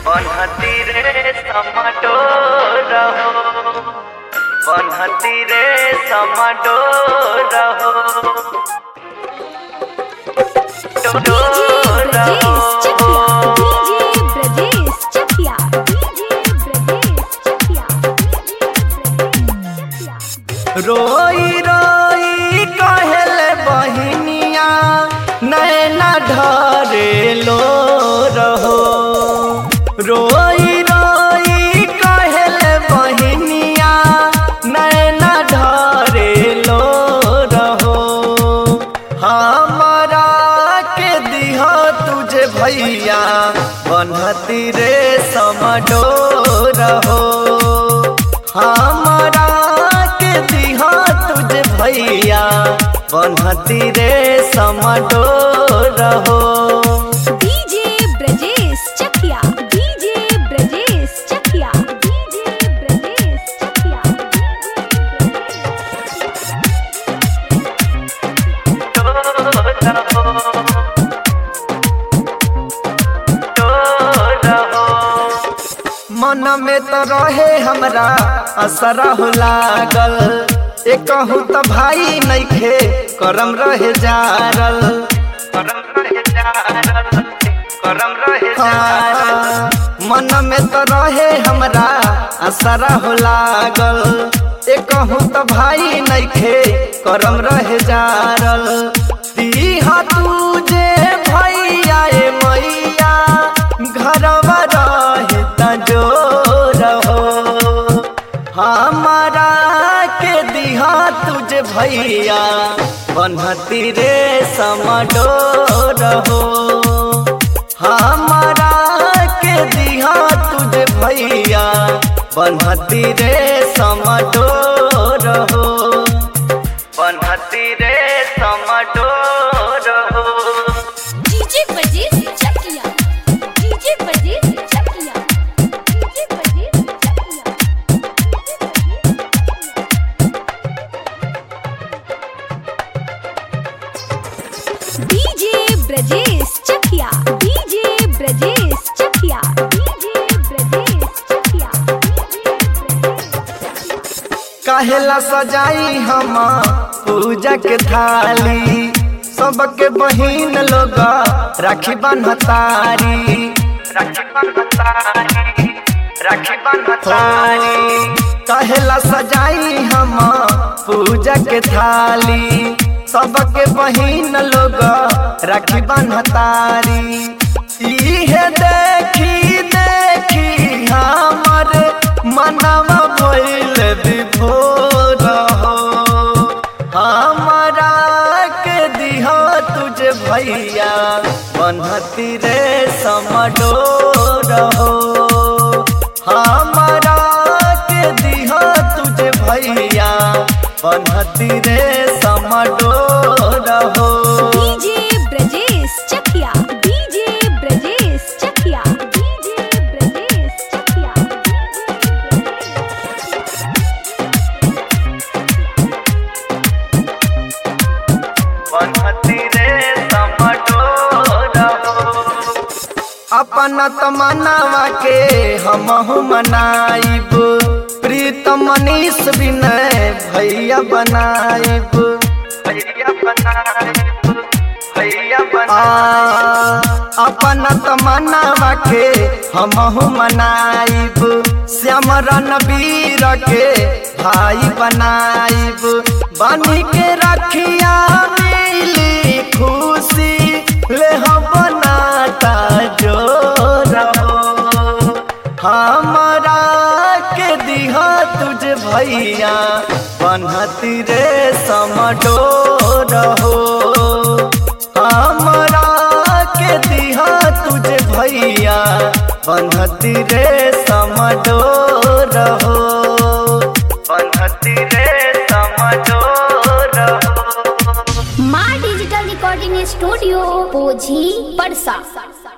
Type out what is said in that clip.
बनहती रे समटो रहो बनहती रे समटो रहो DJ Brajesh Chakia. DJ Brajesh Chakia. DJ Brajesh Chakia. रोई रोई कहल बहिनिया नैना ढरे लो रहो रोई रोई कहल बहिनिया नैना ढरे लो रहो हमारा के दिहा तुझे भैया बनहती रे समडो रहो हमारा के दिहा तुझे भैया बनहती रे समडो रहो DJ Brajesh Chakia. DJ Brajesh Chakia. DJ Brajesh Chakia. मन में तो रहे हमरा असरा हो लागल एक कहूँ तो भाई नइखे करम रहे जारल करम रहे जारल करम रहे जारल मन में तो रहे हमरा असरा हो लागल एक कहूँ तो भाई नइखे करम रहे जारल दीहा तुझे भैया ए मैया घरवा रहे तजो रहो हमारा के दिहा तुझे भैया बनहती रे समडो रहो हमारा के दिहा तुझे भैया बनहती रे समडो रहो बनहती रे समडो रहो DJ Brajesh Chakia. DJ Brajesh Chakia. DJ Brajesh Chakia. DJ Brajesh Chakia. DJ Brajesh Chakia. DJ Brajesh Chakia. काहेला सजाई हम पूजा के थाली सबके बहिन लोग राखी बन्हतारी राखी बन्हतारी राखी बन्हतारी काहेला सजाई हम पूजा के थाली सबके बहिन लोग राखी बन्हतारी इहे देखी देखी हमर मनवा भइल विभोर हो हमारा के दिहा तुझे भैया बनहती रे समडो रहो हमारा के दिहा तुझे भैया बनहती रे समडो रहो DJ Brajesh Chakia. DJ Brajesh Chakia. DJ Brajesh Chakia. बनहती रे समडो रहो अपन तमन्नावा के हमहु मनाइब प्रीत मनीष विनय भैया बनाइब भैया बनाइब भैया बना अपन तमन्नावा के हमहु मनाइब श्याम रणवीर के भाई बनाइब बनी के रखिया मिली खुशी ले हम बनाता जो रहो हमारा के दिहा तुझे भैया बनहती रे समडो रहो हमारा के दिहा तुझे भैया बनहती रे समडो रहो बनहती रे समडो रहो माँ डिजिटल रिकॉर्डिंग स्टूडियो पोझी परसा